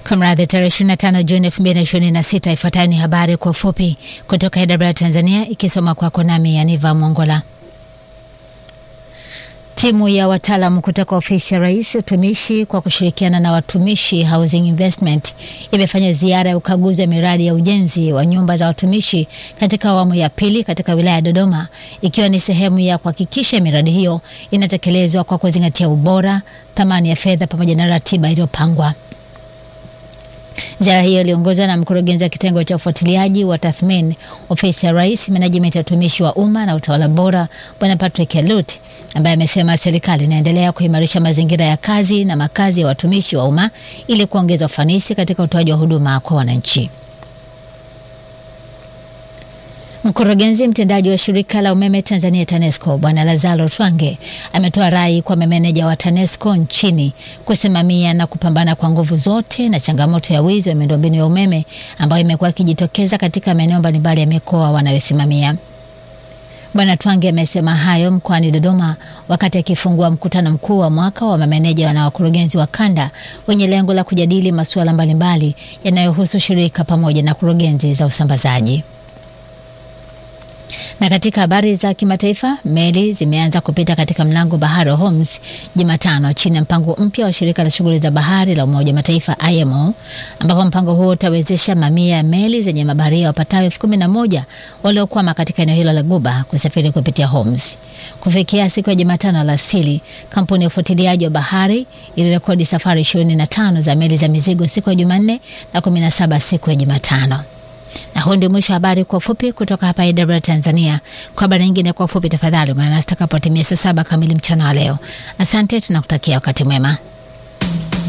Kumradhi, tarehe 25 Juni 2026. Ifuatayo ni habari kwa ufupi kutoka AWR Tanzania, ikisoma kwako nami Yaniva Mongola. Timu ya wataalamu kutoka ofisi ya Rais utumishi kwa kushirikiana na Watumishi Housing Investment imefanya ziara ya ukaguzi wa miradi ya ujenzi wa nyumba za watumishi katika awamu ya pili katika wilaya ya Dodoma, ikiwa ni sehemu ya kuhakikisha miradi hiyo inatekelezwa kwa kuzingatia ubora, thamani ya fedha pamoja na ratiba iliyopangwa. Ziara hiyo iliongozwa na mkurugenzi wa kitengo cha ufuatiliaji wa tathmini ofisi ya Rais, menejimenti ya utumishi wa umma na utawala bora, Bwana Patrick Elut, ambaye amesema serikali inaendelea kuimarisha mazingira ya kazi na makazi ya watumishi wa umma ili kuongeza ufanisi katika utoaji wa huduma kwa wananchi. Mkurugenzi mtendaji wa shirika la umeme Tanzania TANESCO Bwana Lazaro Twange ametoa rai kwa mameneja wa TANESCO nchini kusimamia na kupambana kwa nguvu zote na changamoto ya wizi wa miundombinu ya umeme ambayo imekuwa ikijitokeza katika maeneo mbalimbali ya mikoa wanayosimamia. Bwana Twange amesema hayo mkoani Dodoma wakati akifungua mkutano mkuu wa mwaka wa mameneja na wakurugenzi wa kanda wenye lengo la kujadili masuala mbalimbali yanayohusu shirika pamoja na kurugenzi za usambazaji. Na katika habari za kimataifa, meli zimeanza kupita katika mlango bahari wa Hormuz Jumatano chini ya mpango mpya wa shirika la shughuli za bahari la Umoja Mataifa IMO, ambapo mpango huo utawezesha mamia ya meli zenye mabaharia wapatao elfu kumi na moja waliokwama katika eneo hilo la Guba kusafiri kupitia Hormuz. Kufikia siku ya Jumatano alasiri, kampuni ya ufuatiliaji wa bahari ilirekodi safari 25 za meli za mizigo siku ya Jumanne na 17 siku ya Jumatano. Na huu ndio mwisho wa habari kwa ufupi kutoka hapa AWR Tanzania. Kwa habari nyingine kwa ufupi, tafadhali ungana nasi takapotimia saa saba kamili mchana wa leo. Asante, tunakutakia wakati mwema.